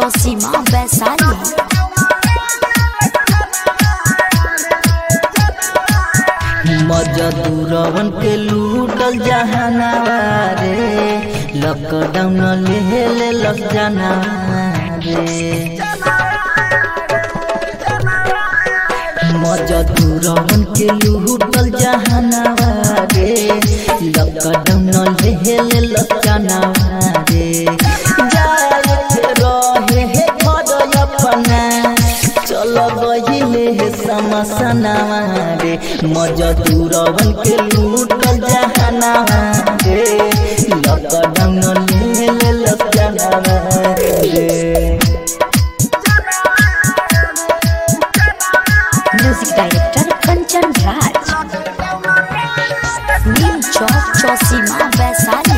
चौसीमा वैशाली मजदूरवन के लूटल जहानावा रे लॉकडाउन ले ले लग जाना रे मजदूरवन के लूटल जहानावा रे लॉकडाउन ले ले लग जाना रे जाए के रहे हे घर अपना चल गहिले हे समसनावा रे मजदूरवन के लूटल जहानावा रे लॉकडाउन ले ले लग जाना रे म्यूजिक डायरेक्टर कंचन राज नीम चौक चौसीमा वैशाली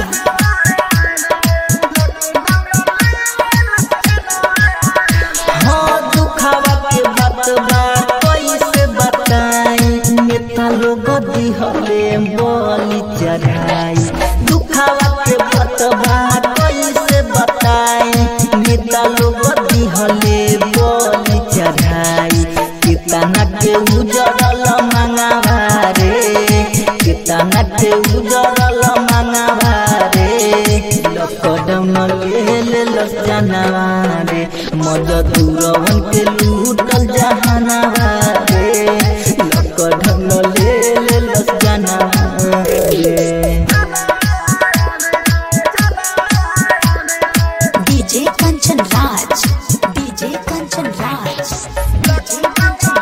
हाँ दुखावा के बात बा कैसे बताई नेता लोग दिहले बलि चढ़ाई दुखावा के बात बा कैसे बताई नेता लोग दिहले बलि चढ़ाई कितना के उजड़ल मंगावा रे कितना के उजड़ल मंगावा रे लॉकडाउन ले ले लग जानवा रे मजदूरवन के लूटल जहानावा रे लॉकडाउन ले ले लग जानवा रे DJ Kanchan Raj DJ Kanchan Raj DJ Kanchan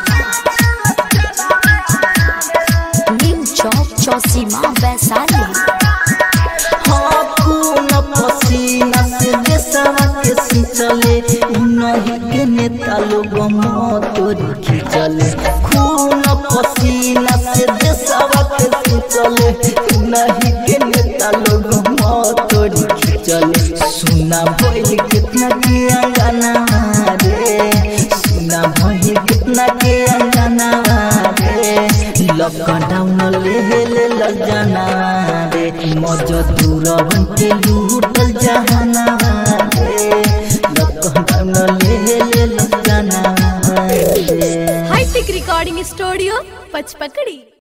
Raj Neem Chowk Chausima Vaishali हाँ खून पसीना से देशवा के सिंचले उन्हीं के नेता लोग मोतोरी खींचले खून पसीना से देशवा के सिंचले उन्हीं के नेता लोग मोतोरी खींचले सुना भइल कितना के अंगना रे सुना भइल कितना के अंगना रे लॉकडाउन ले ले लग जाना रे मजदूरवन के लूटल जहाना रे लॉकडाउन ले ले लग जाना रे हाईटेक रिकॉर्डिंग स्टूडियो पचपकड़ी